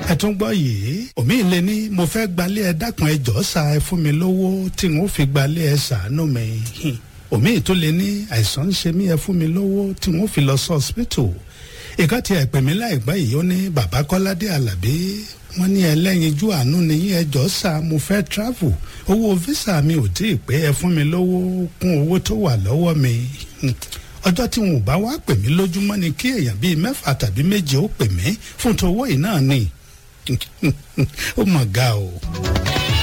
ẹ tún gbọ́ yìí òmí ilé ní mo fẹ́ gbalé ẹ dákun ẹ jọ̀ọ́ sa ẹ fún mi lówó tí n ó fi gbalé ẹ ṣàánú mi òmí tó lé ní àìsàn ń ṣe mí ẹ fún mi lówó tí n ó fi lọ sí hospital ìkan tí ẹ pè mí láìpẹ́ yìí ó ní bàbá kọ́ládé àlàbí wọ́n ní ẹlẹ́yinjú àánú ni yín ẹ jọ̀ọ́ sà mo fẹ́ travel owó visa mi ò tí ì pé ẹ fún mi lówó kún owó tó wà lọ́wọ́ mi ọjọ́ tí wọn ò bá wá pè mí lójúmọ́ ni kí èèyàn bíi mẹ́fà tàbí méje ó pè mí fún towó yìí náà ni ó mọ̀ ga o.